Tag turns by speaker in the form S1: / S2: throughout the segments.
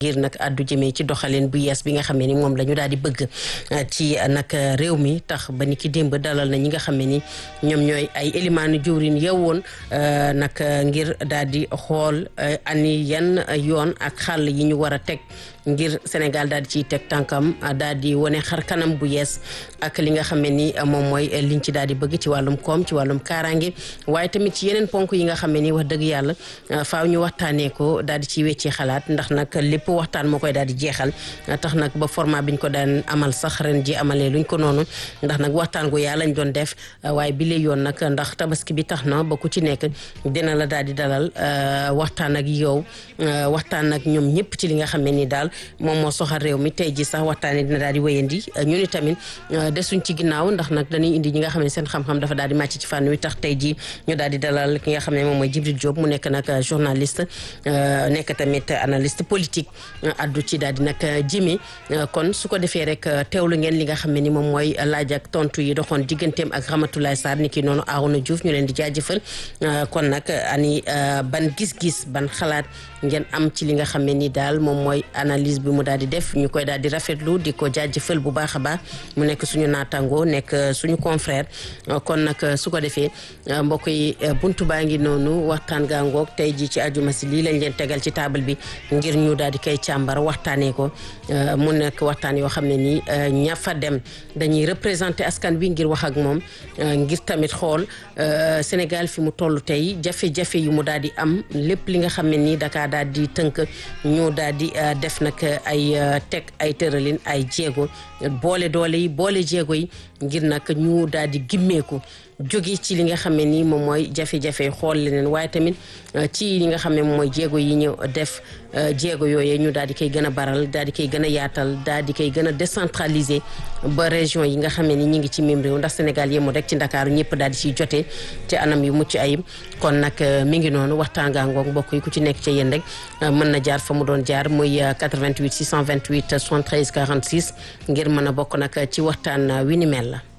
S1: ngir nag àddu jëmee ci doxalin bu yees bi nga xam ne ni moom la ñu daal di bëgg ci nag réew mi tax ba ni ki démb dalal na ñi nga xam ne ni ñoom ñooy ay élimaanu jëwrin yeewoon nag ngir daal di xool ani yan yoon ak xàll yi ñu war a teg ngir Sénégal daal di ciy teg tànkam daal di wane xar kanam bu yees ak li nga xam ne ni moom mooy liñ ci daal di bëgg ci wàllum koom ci wàllum kaaraange waaye tamit ci yeneen ponk yi nga xam ne ni wax dëgg yàlla faaw ñu waxtaanee ko daal di ciy weccee xalaat ndax nag lépp waxtaan moo koy daal di jeexal tax nag ba format biñ ko daan amal sax ren ji amalee luñ ko noonu ndax nag waxtaan gu yaa lañ doon def waaye bi lay yoon nag ndax tabaski bi tax na ba ku ci nekk dina la daal di dalal waxtaan ak yow waxtaan ak ñoom ñëpp ci li nga xam ne ni daal moom moo soxal réew mi tey ji sax waxtaanee dina daal di wéyandi ñu ni tamit desuñ ci ginnaaw ndax nag dañuy indi ñi nga xam ne seen xam-xam dafa daal di màcc ci fànn wi tax tey ji ñu daal di dalal ki nga xam ne moom mooy Djibril Diop mu nekk nag journaliste nekk tamit analyste politique addu ci daal di nag jëmee kon su ko defee rek teewlu ngeen li nga xam ne ni moom mooy laaj ak tontu yi doxoon digganteem ak Ramatoulaye Sarr ni ki noonu Arouna Diouf ñu leen di jaajëfal kon nag ani ban gis-gis ban xalaat ngeen am ci li nga xam ne ni daal moom mooy analyse bi mu daal di def ñu koy daal di rafetlu di ko jaajëfal bu baax a baax mu nekk suñu naataango nekk suñu confrère kon nag su ko defee mbokk yi buntu baa ngi noonu waxtaan gaa ngoog tey ji ci ajuma si lii lañ leen tegal ci table bi ngir ñu daal di koy càmbar waxtaanee ko mu nekk waxtaan yoo xam ne nii ña fa dem dañuy représenté askan bi ngir wax ak moom ngir tamit xool Sénégal fi mu toll tey jafe-jafe yu mu daal di am lépp li nga xam ne nii Dakar daal di tënk ñu daal di def nag ay teg ay tëralin ay jéego boole doole yi boole jéego yi ngir nag ñu daal di gimmeeku jóge ci li nga xam ne nii moom mooy jafe-jafe xool leneen waaye tamit ci li nga xam ne moom mooy jéego yi ñu def jéego yooyee ñu daal di koy gën a baral daal di koy gën a yaatal daal di koy gën a décentraliser ba région yi nga xam ne ni ñu ngi ci même réew ndax Sénégal yemul rek ci Ndakaaru ñëpp daal di ciy jotee ci anam yu mucc ayib kon nag mi ngi noonu waxtaan gaa ngoog mbokk yi ku ci nekk ci yéen rek mën na jaar fa mu doon jaar muy 88 628 73 46 ngir mën a bokk nag ci waxtaan wi ni mel la.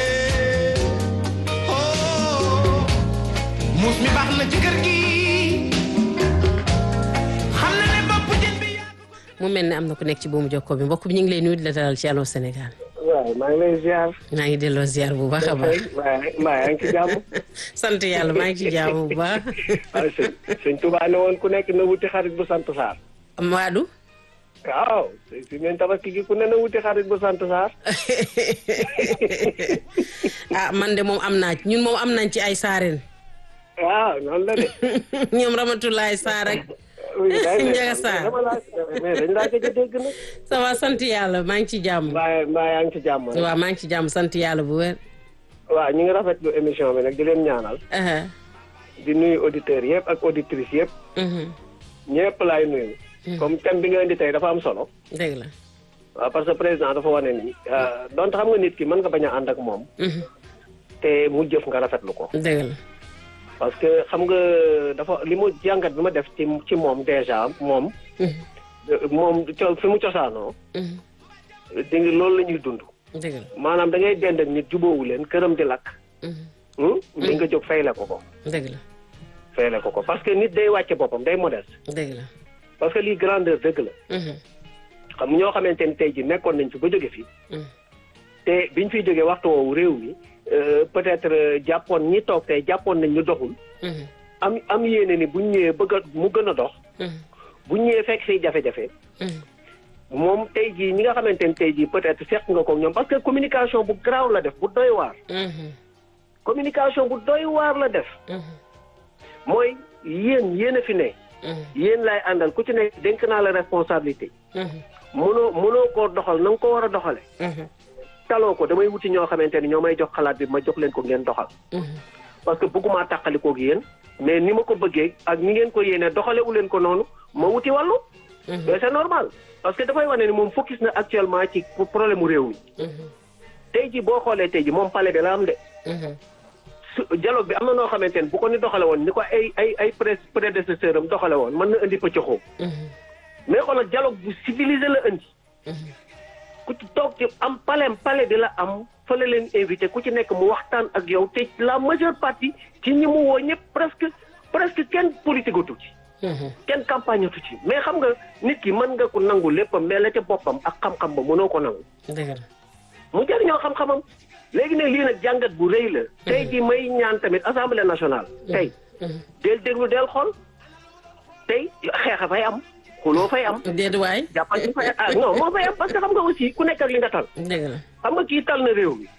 S2: muus mi baax na ci kër gi xam na ne bopp jën bi
S1: mu mel ne am na ku nekk ci buumu jokkoo bi mbokk bi ñu ngi lay nuyu di la dalal ci Allô Sénégal.
S3: waaw maa ngi lay ziar.
S1: maa ngi delloo ziar bu baax a baax.
S3: maa yaa ngi ci jàmm.
S1: sant yàlla maa ngi ci jàmm bu baax.
S3: waaw sëñ sëñ Touba ne woon ku nekk na wuti xarit bu sant Sarr.
S1: Maadu.
S3: waaw si ngeen tabaski gi ku ne na wuti xarit bu sant Sarr.
S1: ah man de moom am naa ci ñun moom am nañ ci ay saareen.
S3: waaw noonu la de.
S1: ñoom Ramatoulaye Sarr ak. Ndiaga Sarr
S3: mais dañ laa gëj a dégg nag.
S1: ça va sant yàlla maa ngi ci jàmm.
S3: mbaa mbaa yaa ngi ci jàmm.
S1: waaw maa ngi ci jàmm sant yàlla bu wér.
S3: waaw ñu ngi rafetlu émission bi nag di leen ñaanal. di nuyu auditeurs yëpp ak auditrices yëpp. ñëpp laay nuyu. comme thème bi nga indi tey dafa am solo.
S1: dëgg la.
S3: waaw parce que président dafa wane ni. donte xam nga nit ki mën nga bañ a ànd ak moom. te mu jëf nga rafetlu ko.
S1: dëgg la.
S3: parce que xam nga dafa li mu jàngat bi ma def ci ci moom déjà moom. moom fi mu cosaanoo. di nga loolu la ñuy dund.
S1: dëgg la
S3: maanaam da ngay dend ak nit jubóowu leen këram di lakk. li nga jóg fayle ko ko.
S1: dëgg la.
S3: fayle ko ko parce que nit day wàcce boppam day modeste.
S1: dëgg la.
S3: parce que lii grandeur dëgg la. xam ñoo xamante ni tey ji nekkoon nañ fi ba jóge fi. te biñ fiy jógee waxtu woowu réew mi peut-être jàppoon ñi toog tey jàppoon nañ ñu doxul. am am yéene ni buñ ñëwee bëgg a mu gën a dox. buñ ñëwee fekk fiy jafe-jafe. moom tey jii ñi nga xamante ni tey jii peut-être seq nga ko ñoom parce que communication bu garaaw la def bu doy waar. communication bu doy waar la def. mooy yéen yéen a fi ne. yéen laay àndal ku ci nekk dénk naa la responsabilité. mënoo mënoo koo doxal na nga ko war a doxale taloo ko damay wuti ñoo xamante ni ñoo may jox xalaat bi ma jox leen ko ngeen doxal. parce que bëgguma tàqalikoo ak yéen mais ni ma ko bëggee ak ni ngeen ko yéene doxalewu leen ko noonu ma wuti wàllu. mais c'est normal parce que dafay wane ni moom focus na actuellement ci problème mu réew mi. tey ji boo xoolee tey ji moom palais bi la am de. su dialogue bi am na noo xamante ni bu ko ni doxale woon ni ko ay ay ay prédécesseur am doxale woon mën na indi pëccëxoo. mais xoolal dialogue bu civilisé la indi. ku ci toog ci am palais palais bi la am fa la leen invité ku ci nekk mu waxtaan ak yow te la majeure partie ci ñi mu woo ñëpp presque presque kenn politique atu ci. kenn campagne tu ci mais xam nga nit ki mën nga ko nangu léppam mais la ca boppam ak xam-xam ba mënoo ko nangu
S1: dëgg la
S3: mu jëriñoo xam-xamam léegi nag lii nag jàngat bu rëy la tey ji may ñaan tamit assemblée nationale tey del déglu del xool tey xeex a fay am xuloo fay am
S1: déet waay
S3: jàppal fay ah non moo fay am parce que xam nga aussi ku nekk ak li nga tal
S1: dëgg la
S3: xam nga kii tal na réew mi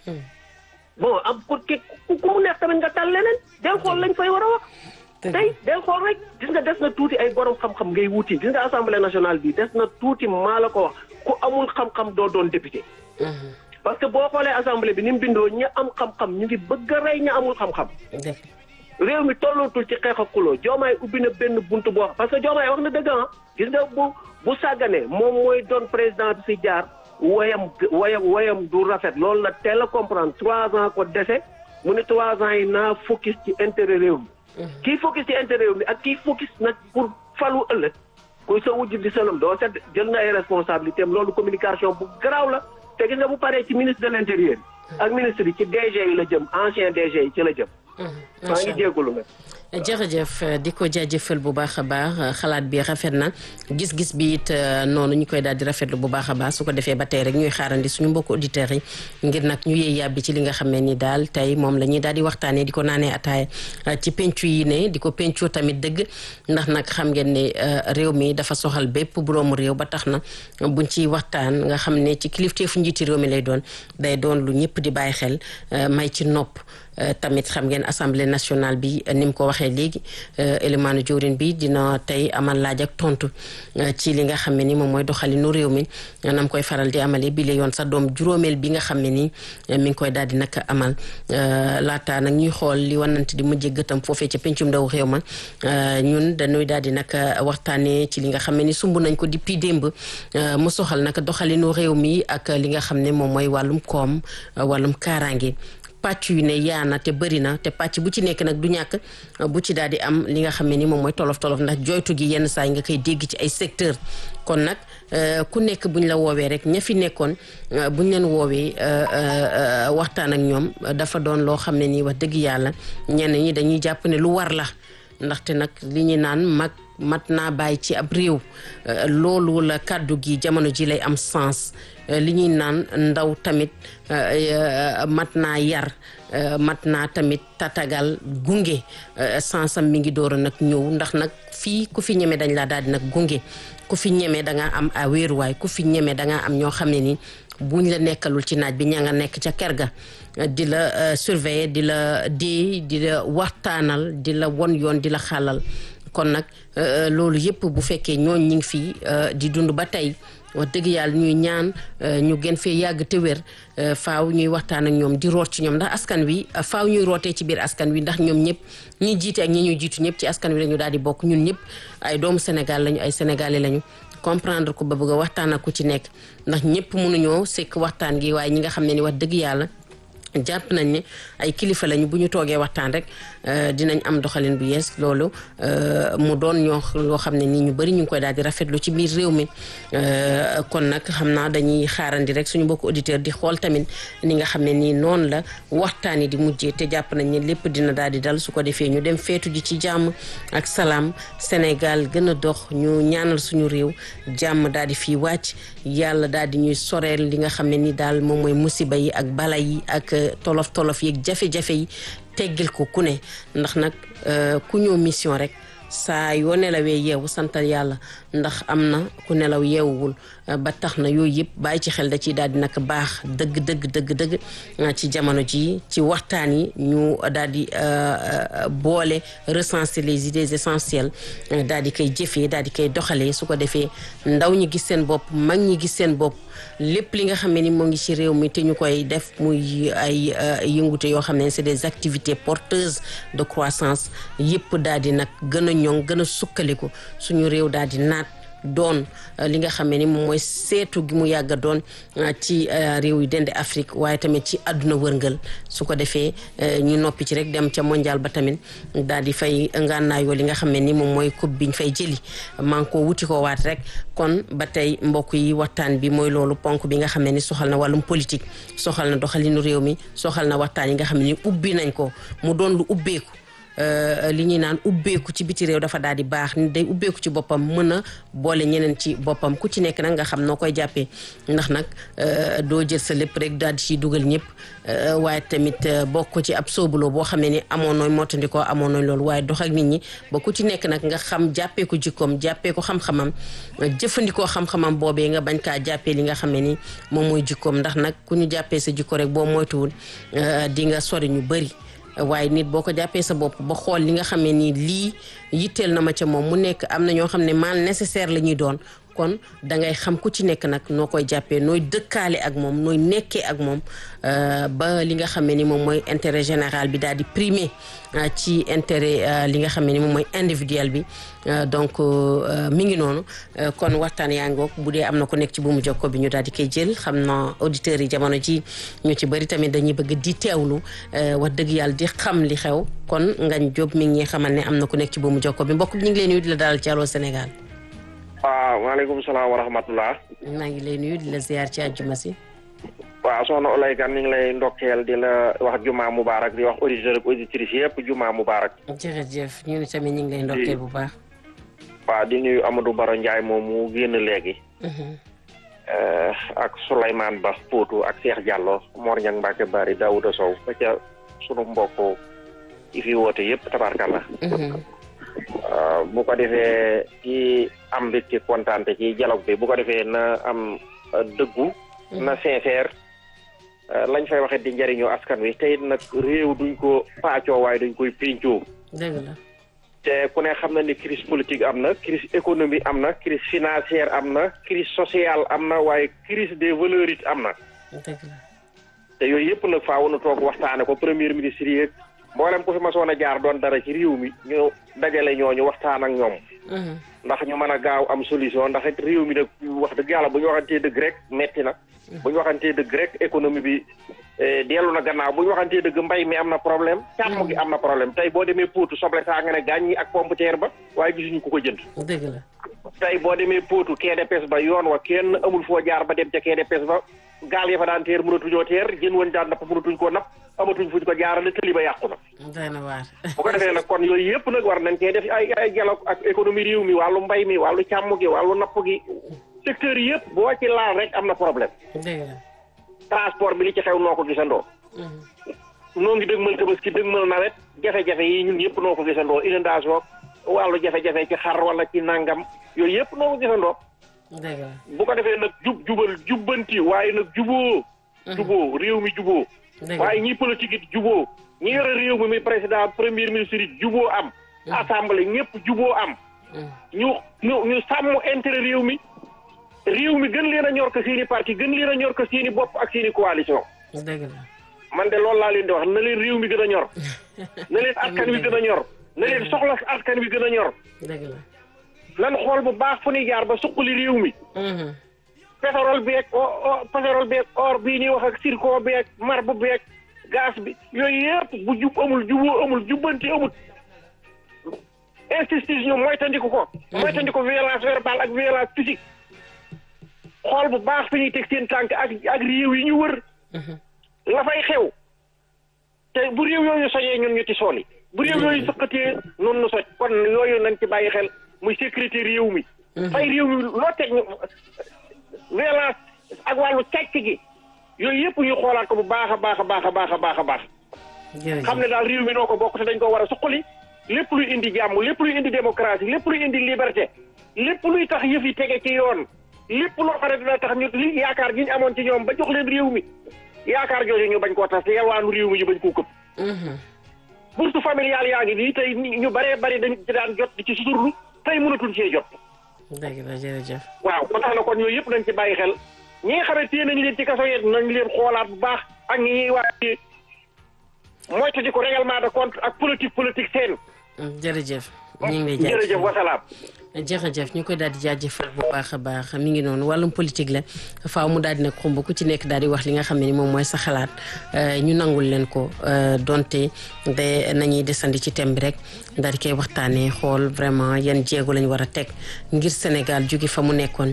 S3: bon am ku ki ku mu neex tamit nga tal leneen del xool lañ fay war a wax tey del xool rek gis nga des na tuuti ay borom xam-xam ngay wuti gis nga assemblée nationale bi des na tuuti maa la ko wax ku amul xam-xam doo doon député parce que boo xoolee assemblée bi ni mu bindoo ña am xam-xam ñu ngi bëgg a rey ña amul xam-xam
S1: dëgg
S3: réew mi tollootul ci xeex ak xuloo joomaay ubbi na benn buntu boo parce que joomaay wax na dëgg ah gis nga bu bu sàgganee moom mooy doon président bi fi jaar woyam woyam woyam du rafet loolu la teel a comprendre trois ans ko dese mu ne trois ans yi naa focus ci intérêt réew mi kii focus ci intérêt réew mi ak kii focus nag pour falu ëllëg kuy sa wujj di sëlëm doo set jël na ay responsabilité am loolu communication bu garaaw la te gis nga bu paree ci ministre de l' intérieur ak ministre yi ci DG yi la jëm ancien DG yi ci la jëm maa ngi jégalu nag
S1: jërëjëf di ko jaajëfal bu baax a baax xalaat bi rafet na gis-gis bi it noonu ñu koy daal di rafetlu bu baax a baax su ko defee ba tey rek ñuy xaarandi suñu mbokku auditeurs yi ngir nag ñu yee yàbbi ci li nga xam ne ni daal tey moom la ñuy daal di waxtaanee di ko naanee ataaya ci pencu yi ne di ko pencoo tamit dëgg ndax nag xam ngeen ne réew mi dafa soxal bépp boroomu réew ba tax na buñ ciy waxtaan nga xam ne ci kilifteefu njiiti réew mi lay doon day doon lu ñëpp di bàyyi xel may ci nopp tamit xam ngeen assemblée nationale bi ni mu ko waxee léegi élimaanu jawrin bi dina tey amal laaj ak tontu ci li nga xam ne ni moom mooy doxalinu réew mi nam koy faral di amalee bi la yoon sa doom juróomeel bi nga xam ne ni mi ngi koy daal di nag amal laata nag ñuy xool li wanante di mujjee gëtam foofee ca pencum ndaw réew ma ñun dañuy daal di nag waxtaanee ci li nga xam ne ni sumb nañ ko depuis démb mu soxal nag doxalinu réew mi ak li nga xam ne moom mooy wàllum koom wàllum kaaraange. pàcc yu ne yaana te bëri na te pàcc bu ci nekk nag du ñàkk bu ci daal di am li nga xam ne ni moom mooy tolof tolof ndax joytu gi yenn saa yi nga koy dégg ci ay secteur kon nag ku nekk buñ la woowee rek ña fi nekkoon buñ leen woowee waxtaan ak ñoom dafa doon loo xam ne nii wax dëgg yàlla ñenn ñi dañuy jàpp ne lu war la ndaxte nag li ñu naan mag mat naa bàyyi ci ab réew loolu la kàddu gi jamono ji lay am sens li ñuy naan ndaw tamit mat naa yar mat naa tamit tatagal gunge sensam mi ngi door a nag ñëw ndax nag fii ku fi ñeme dañ laa daal di nag gunge ku fi ñeme da ngaa am a wéeruwaay ku fi ñeme da ngaa am ñoo xam ne ni buñ la nekkalul ci naaj bi ña nga nekk ca kër ga di la surveiller di la dee di la waxtaanal di la won yoon di la xàllal kon nag loolu yëpp bu fekkee ñooñ ñi ngi fii di dund ba tey wax dëgg yàlla ñuy ñaan ñu gën fee yàgg te wér faaw ñuy waxtaan ak ñoom di root ci ñoom ndax askan wi faaw ñuy rootee ci biir askan wi ndax ñoom ñëpp ñi jiite ak ñi ñuy jiitu ñëpp ci askan wi la ñu daal di bokk ñun ñëpp ay doomu Sénégal lañu ay sénégalais lañu comprendre ko ba bëgg a waxtaan ak ku ci nekk ndax ñëpp mënuñoo sekk waxtaan gi waaye ñi nga xam ne ni wax dëgg yàlla jàpp nañ ne ay kilifa lañu bu ñu toogee waxtaan rek dinañ am doxalin bu yees loolu mu doon ñoo loo xam ne nii ñu bëri ñu ngi koy daal di rafetlu ci biir réew mi kon nag xam naa dañuy xaarandi rek suñu mbokku auditeur di xool tamit ni nga xam ne nii noonu la waxtaan yi di mujjee te jàpp nañ ne lépp dina daal di dal su ko defee ñu dem feetu ji ci jàmm ak salaam Sénégal gën a dox ñu ñaanal suñu réew jàmm daal di fii wàcc yàlla daal di ñuy soreel li nga xam ne ni daal moom mooy musiba yi ak bala yi ak tolof tolof yeeg jafe-jafe yi teggil ko ku ne ndax nag ku ñëw mission rek saa yoo nelawee yeewu santal yàlla ndax am na ku nelaw yeewuwul ba tax na yooyu yëpp bàyyi ci xel da ciy daal di nag baax dëgg dëgg dëgg dëgg ci jamono ji ci waxtaan yi ñu daal di boole recenser les idées essentielles daal di koy jëfee daal di koy doxalee su ko defee ndaw ñi gis seen bopp mag ñi gis seen bopp lépp li nga xam ne ni moo ngi ci réew mi te ñu koy def muy ay yëngute yoo xam ne c'est des activités porteuses de croissance yëpp daal di nag gën a ñoŋ gën a sukkaliku suñu réew daal di naat doon li nga xam ne ni moom mooy seetu gi mu yàgg a doon ci réew yi dende Afrique waaye tamit ci àdduna wërngël su ko defee ñu noppi ci rek dem ca mondial ba tamit daal di fay ngànnaayoo li nga xam ne ni moom mooy coupe biñ fay jëli maa ngi ko wuti ko waat rek kon ba tey mbokk yi waxtaan bi mooy loolu ponk bi nga xam ne ni soxal na wàllum politique soxal na doxalinu réew mi soxal na waxtaan yi nga xam ne ni ubbi nañ ko mu doon lu ubbeeku li ñuy naan ubbeeku ci biti réew dafa daal di baax ni day ubbeeku ci boppam mën a boole ñeneen ci boppam ku ci nekk nag nga xam noo koy jàppee ndax nag doo jël sa lépp rek daal di ciy dugal ñëpp waaye tamit bokk ko ci ab soobuloo boo xamee ni amoon nooy mottandikoo amoon nooy loolu waaye dox ak nit ñi ba ku ci nekk nag nga xam jàppee ko jikkoom jàppee ko xam-xamam jëfandikoo xam-xamam boobee nga bañ kaa jàppee li nga xamee ni moom mooy jikkoom ndax nag ku ñu jàppee sa jikko rek boo moytuwul di nga sori ñu bëri waaye nit boo ko jàppee sa bopp ba xool li nga xamee ni lii yitteel na ma ca moom mu nekk am na ñoo xam ne mal nécessaire la ñuy doon kon dangay xam ku ci nekk nag noo koy jàppee nooy dëkkaale ak moom nooy nekkee ak moom ba li nga xamee ni moom mooy intérêt général bi daal di primer ci intérêt li nga xamee ni moom mooy individuel bi donc mi ngi noonu kon waxtaan yaa ngoog bu dee am na ko nekk ci buumu jokko bi ñu daal di koy jël xam na auditeurs yi jamono ji ñu ci bëri tamit dañuy bëgg di teewlu wax dëgg yàlla di xam li xew kon Ngagne Diop mi ngi xamal ne am na ku nekk ci buumu jokko bi mbokk bi ñu ngi leen nuyu di la dalal ci Allô Sénégal.
S4: waaw maaleykum salaam wa rahmatullah
S1: maa ngi lay nuyu di la ziar ci àjjuma si.
S4: waaw soxna Olay Kan ñu ngi lay ndokkeel di la wax juma mubarak di wax auditeur ak auditrice yëpp juma mubarak
S1: jërëjëf ñu tamit ñu ngi lay ndokkeel bu baax.
S4: waaw di nuyu Amadou Baro Ndiaye moom mu génn léegi. ak Souleymane Ba Poutou ak Cheikh Diallo Mor Niang Mbacke Bari Daouda Sow ba ca sunu mbokk yi fi woote yëpp tabarkalla. bu ko defee ci am mbégte kontaante ci dialogue bi bu ko defee na am dëggu. na sincère lañ fay waxee di njëriñoo askan wi tey nag réew duñ ko paacoo waaye duñ koy péncoo.
S1: dëgg la.
S4: te ku ne xam na ni crise politique am na crise économique am na crise financière am na crise sociale am na waaye crise des valeurs it am na.
S1: dëgg la.
S4: te yooyu yëpp nag faaw na toog waxtaane ko premier ministre yeeg mboolem ku fi masoon a jaar doon dara ci réew mi ñu dajale ñooñu waxtaan ak ñoom. ndax ñu mën a gaaw am solution ndax it réew mi nag wax dëgg yàlla bu ñu waxantee dëgg rek metti na. bu ñu waxantee dëgg rek économie bi dellu na gannaaw bu ñu waxantee dëgg mbay mi am na problème. càmm gi am na problème tey boo demee Potou soble saa nga ne gaañ ñi ak pomme de terre ba waaye gisuñu ku ko jënd.
S1: dëgg la.
S4: tey boo demee Potou quai de pêche ba yoon wa kenn amul foo jaar ba dem ca quai de pêche ba gaal ya fa daan teer mënatuñoo teer jën woon daan napp mënatuñ koo napp amatuñ fuñ ko jaarale tëli ba yàqu na.
S1: doy na waar.
S4: bu ko defee nag kon yooyu yëpp nag war nañ cee def ay ay dialogue ak économie réew mi wàllu mbay mi wàllu càmm gi wàllu napp gi secteur yëpp boo ci laal rek am na problème.
S1: dëgg la.
S4: transport bi li ci xew noo ko gisandoo. noo ngi dëgmal tabaski dëgmal nawet jafe-jafe yi ñun yëpp noo ko gisandoo inondation wàllu jafe-jafe ci xar wala ci nangam yooyu yëpp noo ko gisandoo.
S1: dëgg la.
S4: bu ko defee nag jub jubal jubbanti waaye nag juboo. juboo réew mi juboo. waaye ñi politique it juboo ñi yore réew mi mi président premier ministre it juboo am. assemblée ñëpp juboo am. ñu ñu ñu sàmm intérêt réew mi. réew mi gën leen a ñor ko seeni parti gën leen a ñor ko seeni bopp ak seeni coalition.
S1: dëgg la.
S4: man de loolu laa leen di wax na leen réew mi gën a ñor. na leen askan wi gën a ñor. na leen soxla askan wi gën a ñor.
S1: dëgg la.
S4: lan xool bu baax fu ñuy jaar ba suqali réew mi. pétrole beeg o pétrole beeg or bii ñuy wax ak zircon beeg marbre beeg gaz bi yooyu yëpp bu jub amul juboo amul jubbanti amul. injustice ñu moytandiku ko. moytandiku violence verbale ak violence physique. xool bu baax fi ñuy teg seen tànk ak ak réew yi ñu wër. la fay xew. te bu réew yooyu sojee ñun ñu ci sool yi. bu réew yooyu sëqatee noonu nu soj kon yooyu nañ ci bàyyi xel muy sécurité réew mi. fay réew mi loo teg ñu violence ak wàllu càcc gi yooyu yëpp ñu xoolaat ko bu baax a baax a baax a baax a baax a baax. xam ne daal réew mi noo ko bokk te dañ ko war a suqali lépp luy indi jàmm lépp luy indi démocratie lépp luy indi liberté lépp luy tax yëf yi tege ci yoon lépp loo xam ne dina tax ñu li yaakaar gi ñu amoon ci ñoom ba jox leen réew mi yaakaar jooju ñu bañ koo tas te yalwaanu réew mi ñu bañ koo këpp. bourse familiale yaa ngi nii tey ñu baree bari dañ ci daan jot di ci suturlu tey mënatuñ cee jot.
S1: dëgg la jërëjëf.
S4: waaw ba tax na kon yooyu yëpp nañ ci bàyyi xel ñi nga xam ne téye nañ leen ci kaso yi nañ leen xoolaat bu baax ak ñi ñuy waay moytu di ko règlement de compte ak politique politique seen.
S1: jërëjëf. ñu ngi lay jaajëfal
S4: jërëjëf wasalaam.
S1: jërëjëf ñu koy daal di jaajëfal bu baax a baax mi ngi noonu wàllum politique la faaw mu daal di nag xumb ku ci nekk daal di wax li nga xam ne ni moom mooy sa xalaat ñu nangul leen ko donte de nañuy desandi ci thème bi rek daal di koy waxtaanee xool vraiment yan jéego lañ war a teg ngir Sénégal jóge fa mu nekkoon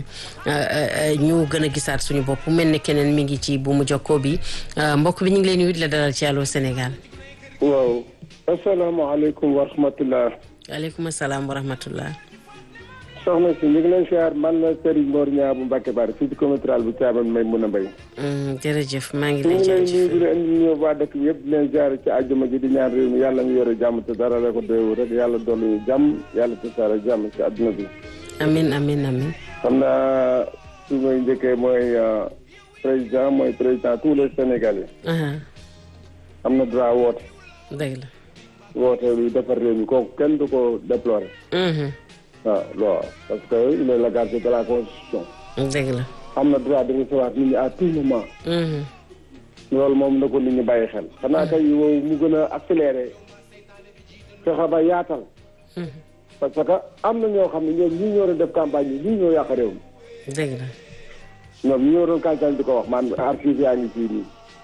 S1: ñu gën a gisaat suñu bopp mel ne keneen mi ngi ci bu mu jokkoo bi mbokk bi ñu ngi lay nuyu di la dalal ci Allô Sénégal.
S5: waaw asalaamaaleykum wa rahmatullah
S1: waaleykum salaam wa rahmatullah
S5: soxna si ñu ngi leen siyaar man la Serigne Mor Niang bu Mbacke Bari fii ci commune rurale bu Thiamène may mun a mbéy
S1: jërëjëf maa ngi
S5: ñu
S1: lay
S5: ngi lay nuyu
S1: jërëjëf
S5: di leen indi ñëw waa dëkk bi yëpp di leen siyaar ci àjjuma ji di ñaan réew mi yàlla ngi yore jàmm te dara la ko doywu rek yàlla dolli jàmm yàlla tasaare jàmm ci àdduna bi
S1: amin amin amin
S5: xam naa su may njëkkee mooy euh, président mooy président tous les Sénégalais
S1: aha
S5: am na droit woote
S1: dëgg la
S5: woote luy defar réew mi kooku kenn du ko déplorer
S1: Mhm.
S5: waaw loolu parce que il est le gardien de la constitution
S1: dëgg la
S5: am na droit de recevoir nit ñi à tout moment
S1: Mhm.
S5: loolu moom na ko nit ñi bàyyi xel xanaa kay wow mu gën a accéléré fexe ba yaatal parce que am na ñoo xam ne ñoom ñii ñoo doon def campagne yi ñii ñoo yàq réew mi
S1: dëgg la
S5: ñoom ñi ñoo doon campagne di ko wax man archive yaa ngi fii nii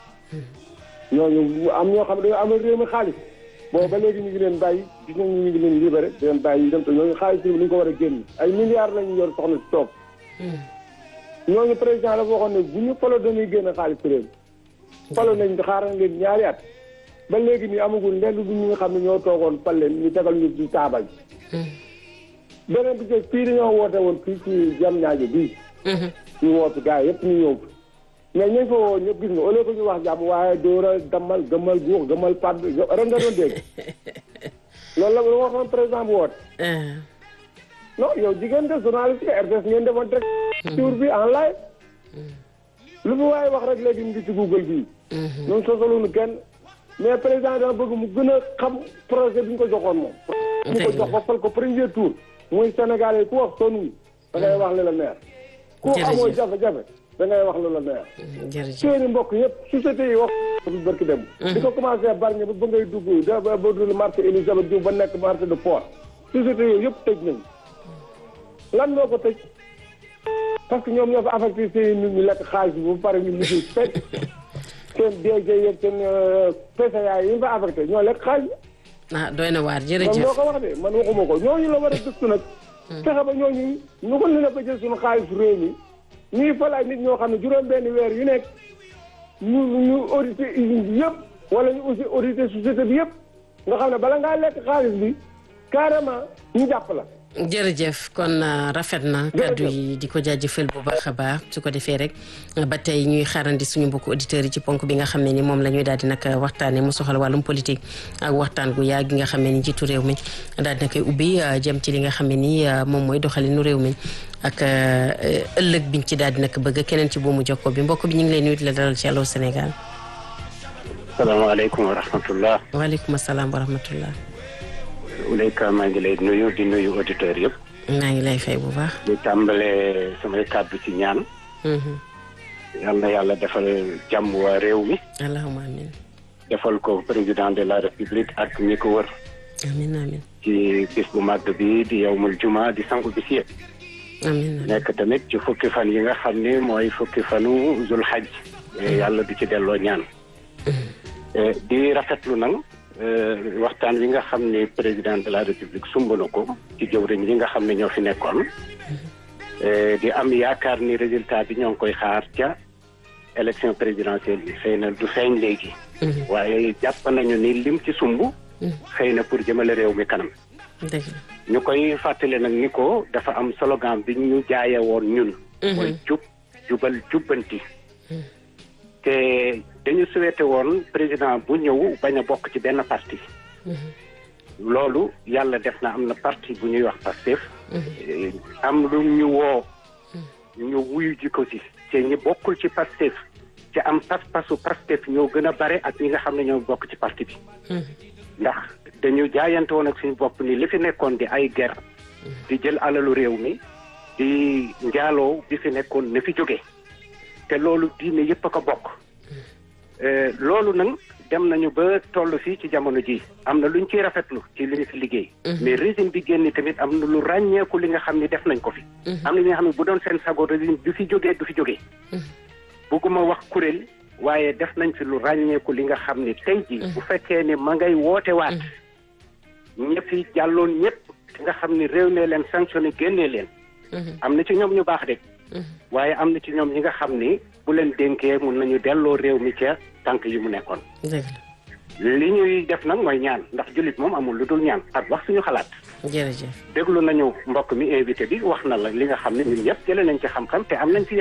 S5: ñooñu am ñoo xam ne dañoo amal réew mi xaalis boobu ba léegi ñu ngi leen bàyyi gis nañ ñu ngi leen libéré di leen bàyyi ñu dem te ñooñu xaalis bi ni ñu ko war a génn ay milliards lañu yor soxna si toog ñooñu président dafa waxoon ne bu ñu falo dañuy génn xaalis ci réew mi falo nañ xaaral leen ñaari at ba léegi nii amagul lenn bu ñu nga xam ne ñoo toogoon fal leen ñu tegal ñu ci taabal beneen bi ci fii dañoo woote woon fii ci jam ñaajo bii
S1: Mhm.
S5: ñu wootu gars yëpp ñu ñëw mais ñañ fa woo ñëpp gis nga au lieu que ñu wax jàmm waaye dóora dammal gëmmal guux gëmmal padd ren nga doon dégg loolu la lu waxoon président bu woote
S1: Ah.
S5: non yow jigéen nga journaliste nga RTS ngeen defoon direct tour bi en live lu fi waaye wax rek léegi mu ngi ci Google bii ñun sosaluñu kenn mais président dama bëgg mu gën a xam projet bi ñu ko joxoon moom ñu ko jox ba fal ko premier tour muy Sénégal yi ku wax sonn da ngay wax li la neex ku
S1: Jërëjëf.
S5: amoo jafe-jafe da ngay wax li la neex
S1: jërëjëf
S5: seeni mbokk yëpp société yi wax bi barki dem di ko commencé barñe ba ba ngay dugg da ba ba dul marché Elisabeth Diouf ba nekk marché de port société yooyu yëpp tëj nañ lan moo ko tëj parce que ñoom ñoo fa affecté seen nit ñu lekk xaalis bi ba pare ñu mujj fekk seen DG yeeg seen PCA yi ñu fa affecté ñoo lekk xaalis bi
S1: ah doy na waar
S5: man
S1: jërëjëf
S5: moo ko wax de man waxuma ko ñooñu la war a gëstu nag fexe ba ñooñu ñu ko leen a ba jël suñu xaalis réew mi ñuy fal ay nit ñoo xam ne juróom benn weer yu nekk ñu ñu audité usine bi yëpp wala ñu aussi audité société bi yëpp nga xam ne bala ngaa lekk xaalis bi carrément ñu jàpp la
S1: jërëjëf kon uh, rafet na kaddu yi di ko jaajëfal bu baax a baax su ko defee rek uh, ba tey ñuy xaarandi suñu mbokku auditeurs yi ci ponk bi nga xam ne ni moom la ñuy daal di nag waxtaanee mu soxal wàllum politique ak waxtaan gu yaa gi nga xam ne ni njiitu réew mi daal di na koy ubbi uh, jëm ci li nga xam ne ni moom mooy doxalinu réew mi ak ëllëg biñ ci daal di nag bëgg keneen ci boomu jokko bi mbokk bi ñu ngi lay nuyu di la dalal ci Allô Sénégal.
S6: salaamaaleykum wa rahmatullah.
S1: waaleykum salaam wa rahmatullah.
S6: Uleyka maa ngi lay nuyu di nuyu auditeurs yëpp.
S1: maa ngi lay fay bu baax.
S6: di tàmbale samay kàddu ci ñaan. yal na yàlla defal jàmm waa réew mi.
S1: allahumma amin.
S6: defal ko président de la république ak ñi ko wër.
S1: amin amin.
S6: ci bis bu màgg bi di yawmul juma di sangu bis yëpp.
S1: amin
S6: nekk tamit ci fukki fan yi nga xam ne mooy fukki fanu zul hajj. yàlla di ci delloo ñaan. di rafetlu nag. waxtaan wi nga xam ne président de la république sumb na ko ci jëwriñ yi nga xam ne ñoo fi nekkoon di am yaakaar ni résultat bi ñoo ngi koy xaar ca élection présidentielle bi xëy na du feeñ léegi waaye jàpp nañu ni lim ci sumb xëy na pour jëmale réew mi kanam ñu koy fàttale nag ni ko dafa am slogan bi ñu jaaye woon ñun mooy jub jubal jubbanti te dañu souhaité woon président bu ñëw bañ a bokk ci benn parti loolu yàlla def na am na parti bu ñuy wax Pastef am lu ñu woo ñu wuyu ji ko ci te ñi bokkul ci Pastef ci am pas-pasu Pastef ñoo gën a bare ak ñi nga xam ne ñoo bokk ci parti bi ndax dañu jaayante woon ak suñu bopp ni li fi nekkoon di ay ger di jël alalu réew mi di njaaloo bi fi nekkoon na fi jóge te loolu diine yëpp a ko bokk loolu nag dem nañu ba toll fii ci jamono ji am na luñ ciy rafetlu ci li ñu fi liggéey mais régime bi génn tamit am na lu ràññeeku li nga xam ne def nañ ko fi am na ñi nga xam ne bu doon seen sago régime du fi jógee du fi jógee bugguma wax kuréel waaye def nañ fi lu ràññeeku li nga xam ne tey ji bu fekkee ne ma ngay woote waat ñëpp fi jàlloon ñëpp nga xam ne réew mee leen sanctionné génnee leen am na ci ñoom ñu baax de waaye am na ci ñoom ñi nga xam ni bu leen dénkee mun nañu delloo réew mi ca tànk yi mu nekkoon li ñuy def nag mooy ñaan ndax jullit moom amul lu dul ñaan ak wax suñu xalaat
S1: jërëjëf
S6: déglu nañu mbokk mi invité bi wax na la li nga xam ne ñun ñëpp jëlee nañ ci xam-xam te am nañ ci